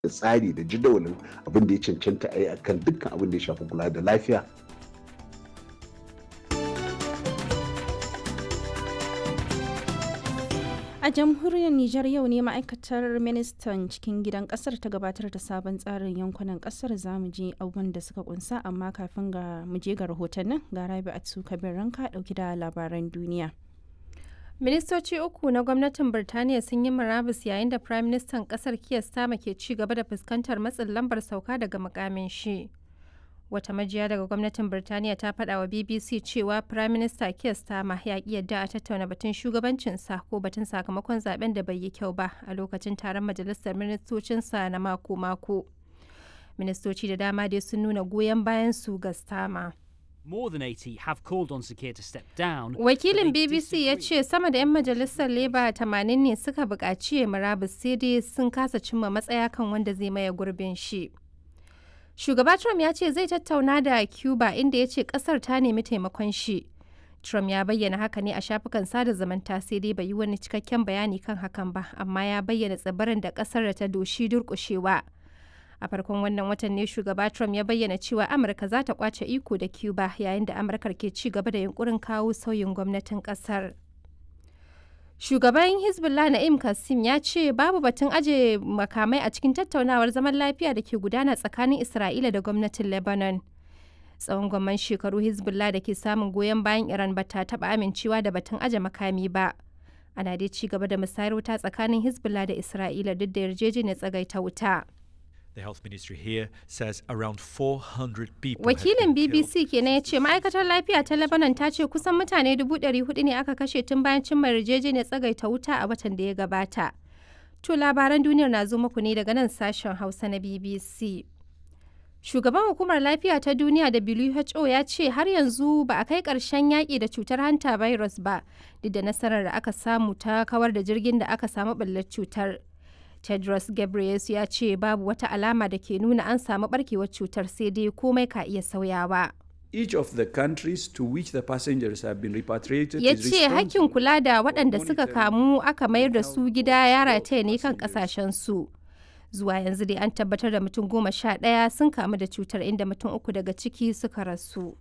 da tsari da jadawalin abin da ya cancanta a yi akan dukkan abin da ya shafi kula da lafiya A jamhuriyar Nijar yau ne ma'aikatar ministan cikin gidan kasar ta gabatar da sabon tsarin yankunan kasar zamu je abubuwan da suka kunsa amma kafin ga mu je ga rahotannin ga Rabi Atsu Kabir Ranka dauki da labaran duniya. Ministoci uku na gwamnatin Birtaniya sun yi murabus yayin da Prime Minister kasar Keir Starmer ke ci gaba da fuskantar matsin lambar sauka daga mukamin shi. Wata majiya daga gwamnatin Birtaniya ta faɗa wa BBC cewa Prime Minister Keir Starmer ya ƙi yadda a tattauna batun shugabancinsa ko batun sakamakon zaben da bai yi kyau ba a lokacin taron majalisar ministocinsa na mako-mako. Ministoci da dama dai sun nuna goyon bayan su ga Starmer. More than 80 have called on Sakir to step down. Wakilin BBC ya ce sama da 'yan majalisar Labour 80 ne suka buƙaci ya murabus sai dai sun kasa cimma matsaya kan wanda zai maye gurbin shi. Shugaba Trump ya ce zai tattauna da Cuba inda ya ce ƙasar ta nemi taimakon shi. Trump ya bayyana haka ne a shafukan sada zumunta sai dai bai yi wani cikakken bayani kan hakan ba, amma ya bayyana tsibirin da ƙasar da ta doshi durƙushewa. a farkon wannan watan ne shugaba trump ya bayyana cewa amurka za ta kwace iko da cuba yayin da amurkar ke ci gaba da yunkurin kawo sauyin gwamnatin kasar shugaban hezbollah na'im kasim ya ce babu batun aje makamai a cikin tattaunawar zaman lafiya da ke gudana tsakanin isra'ila da gwamnatin lebanon tsawon gwamman shekaru hezbollah da ke samun goyon bayan iran ba ta taba amincewa da batun aje makami ba ana dai ci gaba da musayar wuta tsakanin hezbollah da isra'ila duk da yarjejeniyar tsagaita wuta The health ministry here says around 400 people Wakilin BBC kenan ya ce ma'aikatar lafiya ta Lebanon ta ce kusan mutane 400 ne aka kashe tun bayan cimma yarjejeniyar tsagaita wuta a watan da ya gabata. To labaran duniyar na zo muku ne daga nan sashen Hausa na BBC. Shugaban hukumar lafiya ta duniya WHO ya ce har yanzu ba a kai ƙarshen yaƙi da cutar hanta virus ba, duk da nasarar da aka samu ta kawar da jirgin da aka samu ɓallar cutar. Tedros Ghebreyesus ya ce babu wata alama da ke nuna an samu barkewar cutar sai dai komai ka iya sauyawa. Each of the countries to which the passengers have been repatriated Ya is ce hakkin responsible kula da for waɗanda suka monitoring kamu aka mayar da su gida ya rataya ne kan passengers. ƙasashensu. Zuwa yanzu dai an tabbatar da mutum goma sha ɗaya sun kamu da cutar inda mutum uku daga ciki suka rasu.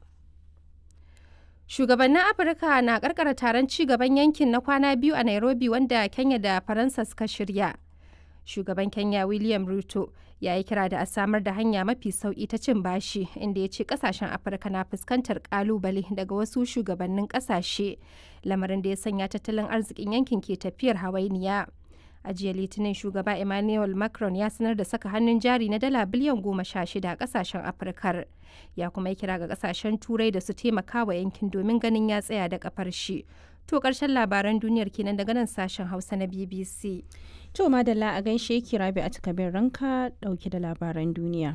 Shugabannin Afirka na karkara taron ci gaban yankin na kwana biyu a Nairobi wanda Kenya da Faransa suka shirya. Shugaban Kenya William Ruto ya yi kira da a samar da hanya mafi sauki ta cin bashi inda ya ce kasashen Afirka na fuskantar kalubale daga wasu shugabannin kasashe lamarin da ya sanya tattalin arzikin yankin ke tafiyar hawainiya. A jiya Litinin shugaba Emmanuel Macron ya sanar da saka hannun jari na dala biliyan goma sha shida a kasashen Afirkar. Ya kuma yi kira ga kasashen Turai da su taimaka wa yankin domin ganin ya tsaya da kafar shi. To ƙarshen labaran duniyar kenan daga nan sashen Hausa na BBC. To madalla a gaishe ki Rabi Atsu Kabir Ranka dauke da labaran duniya.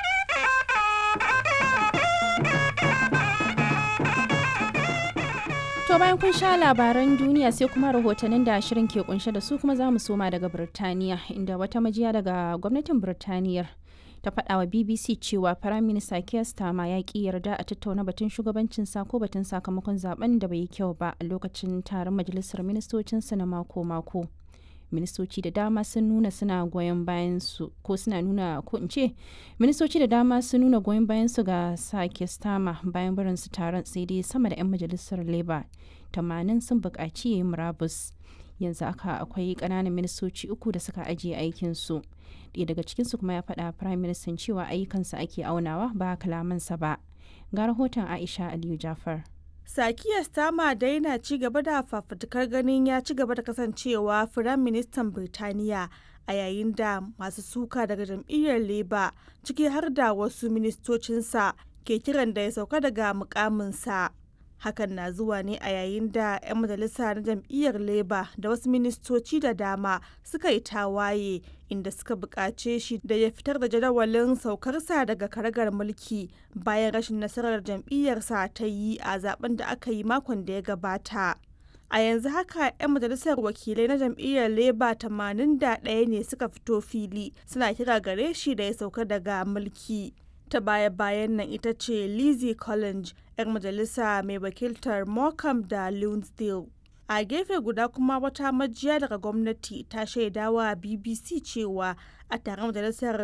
To bayan kun sha labaran duniya sai kuma rahotannin da shirin ke kunshe da su kuma za mu soma daga Birtaniya inda wata majiya daga gwamnatin Birtaniyar ta faɗa wa BBC cewa Firayim Minista Keir Starmer ya ƙi yarda a tattauna batun shugabancin sa ko batun sakamakon zaben da bai yi kyau ba a lokacin taron majalisar ministocinsa na mako-mako. ministoci da dama sun nuna suna goyon bayan su ko suna nuna ko in ce ministoci da dama sun nuna goyon bayan su ga sake stama bayan barin su taron sai dai sama da 'yan majalisar labour 80 sun buƙaci yi murabus yanzu aka akwai ƙananan ministoci uku da suka ajiye aikin su ɗaya daga cikin su kuma ya faɗa prime minister cewa ayyukansa ake aunawa ba kalamansa ba ga rahoton aisha aliyu jafar Sakiya Stama dai na ci gaba da fafutukar ganin ya ci gaba da kasancewa Firaministan Birtaniya a yayin da masu suka daga jam'iyyar Labour ciki har da wasu ministocinsa ke kiran da ya sauka daga mukaminsa. Hakan na zuwa ne a yayin da 'yan majalisa na jam'iyyar Labour da wasu ministoci da dama suka yi tawaye inda suka buƙace shi da ya fitar da jadawalin saukarsa daga karagar mulki bayan rashin nasarar jam'iyyarsa ta yi a zaben da aka yi makon da ya gabata. A yanzu haka 'yan majalisar wakilai na jam'iyyar Labour 81 ne suka fito fili suna kira gare shi da ya sauka daga mulki. ta baya-bayan nan ita ce Lizzie Collins, 'yar majalisa mai wakiltar Morecambe da Lunesdale. a gefe guda kuma wata majiya daga gwamnati ta shaidawa bbc cewa a taron majalisar